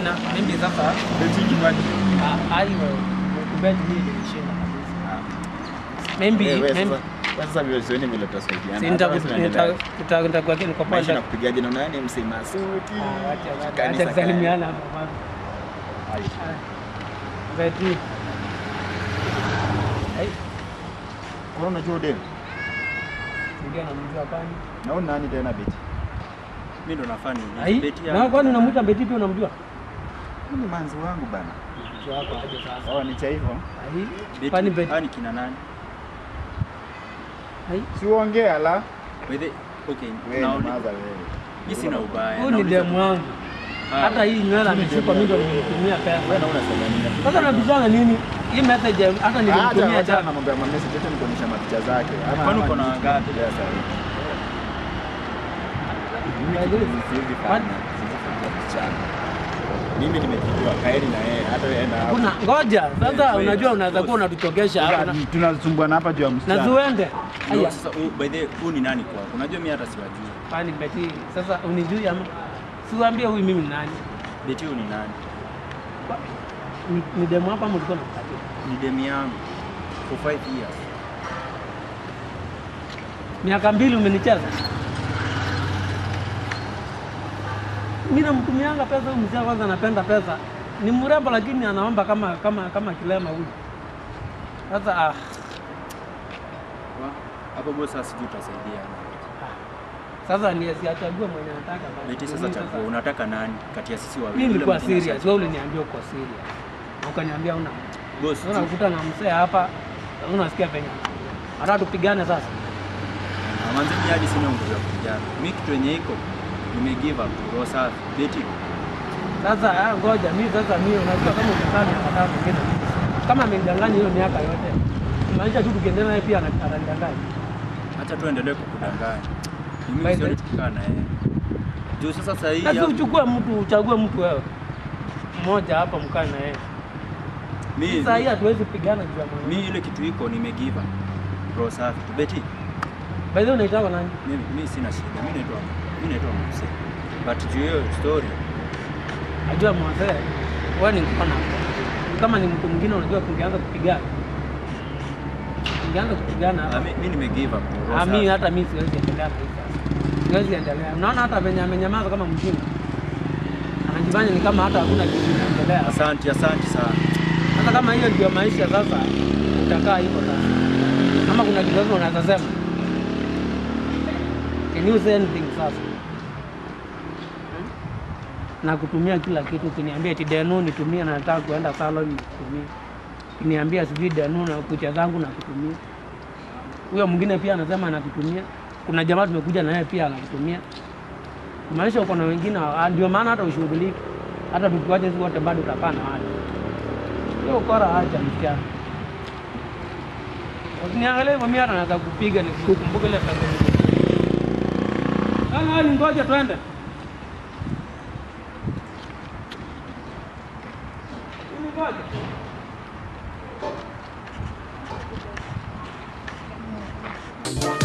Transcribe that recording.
Hamna, maybe sasa Betting wapi? ah, aiwe kubet hii ilishinda kabisa. Maybe Eh, wewe maybe sasa sasa vile sioni vile tutasaidiana. si Hata nita wewe si unaendelea. nita nitakuwa kile kwa Maisha panda. nakupigaje na nani msema suti. Ah, acha acha Kanisa acha kusalimiana hapa kwanza. Ai. Beti. Ai, Kwa unajua dem? ndio namjua kwani. Naona nani tena beti? Mimi ndo nafanya Ai, hivi. Beti na kwani unamwita Beti pia unamjua? Huyu ni manzi wangu bana. Mtu wako aje sasa. Oh, ni cha hivyo. Ai, kwani Beti. Beti? Ah, ni kina nani? Ai, Si uongee ala. By the okay, Wewe now nyamaza wewe. mimi sina ubaya. huyu ni Nauliza- demu wangu. Ah, Hata hii nywele ameshuka mimi ndo Wewe nilimtumia pesa. na unasema nini? Sasa unabishana nini? Hii message hata Acha nilimtumia acha na jana. mambo ya message yote nikuonyesha mapicha zake. Ama Kwani ama uko na nini wangapi? kinaendelea sasa hivi? Mimi By the way, siwezi kwani- fanya. Siwezi fanya msichana. Mimi nimekijua kaeni na yeye hata yeye na Kuna ngoja sasa, Wait, unajua wait. unaweza kuwa unatuchokesha hapa na- tunasumbuana hapa juu ya na msichana. zuende. no, Aya, sasa huu- by the way, huu ni nani kwako? Unajua mimi hata siwajui. kwani Beti sasa unijui ama siwaambie huyu mimi ni nani? Beti huu ni nani? Kwa- Ni, ni demu hapa ama ulikuwa unakupatia? Ni demu yangu for 5 years. Miaka mbili umenicheza. Mimi namtumianga pesa huyu mzee kwanza anapenda pesa. Ni mrembo lakini anaomba kama kama kama kilema huyu. Sasa ah, Wa- Hapo boss sasa sijui utasaidiana. sasa ni asiachague mwenye anataka basi. Beti sasa Mimi chagua unataka nani kati ya sisi wawili? Mimi Yule nilikuwa mwingine serious, sasa- wewe uliniambia uko serious. Na ukaniambia una. Boss, Sasa unakuta na mzee hapa, sasa unasikia penye. Hata tupigane sasa. Manzi mimi hadi sina nguvu ya kupigana. Mimi kitu yenye iko nime give up roho safi. Beti Sasa ah, ngoja mimi sasa mimi unajua kama umekaa miaka tatu ngine. Kama amenidanganya hiyo miaka yote. Maanisha tu tukiendelea naye pia ana- ananidanganya. acha tuendelee kukudanganya. By Mimi the- sioni tukikaa na yeye. Juu sasa sasa hii Sasa hapo- uchukue mtu uchague mtu wewe. Mmoja hapa mkae na yeye. mimi Sasa hii hatuwezi pigana juu ya mwanamke. mimi ile kitu iko nime give up. Roho safi. tu. Beti By the way unaitwa nani? mimi mimi sina shida. Mimi naitwa mimi naitwa Muse. But juu hiyo story Najua mzee. Wewe ni mkona. Kama ni mtu mwingine unajua kungeanza kupigana. Kungeanza kupigana hapa. ah, mi- mimi nime give up. roho Ah, mimi safi. hata mimi siwezi endelea na hii sasa. Siwezi endelea. Unaona hata venye amenyamaza kama mjinga. Anajifanya ni kama hata hakuna kitu kinaendelea. Asante, asante sana. Sasa kama hiyo ndio maisha sasa, utakaa hivyo sasa. Kama kuna kitu sasa unaweza sema. Can you say anything sasa? Hmm? Na kutumia kila kitu, ukiniambia eti Denu nitumie na nataka kuenda salon nitumie. Ukiniambia sijui Denu na kucha zangu na kutumia. Huyo mwingine pia anasema anakutumia. Kuna jamaa tumekuja na yeye pia anakutumia. Maisha uko na wengine, ah, ndio maana hata ushughuliki. Hata tukiwacha sisi wote bado utakaa na watu. Hiyo ukora acha msichana. Ukiniangalia hivyo mimi hata naweza kupiga nikukumbuke ile pesa. Ah, ni ngoja twende. Ni ngoja.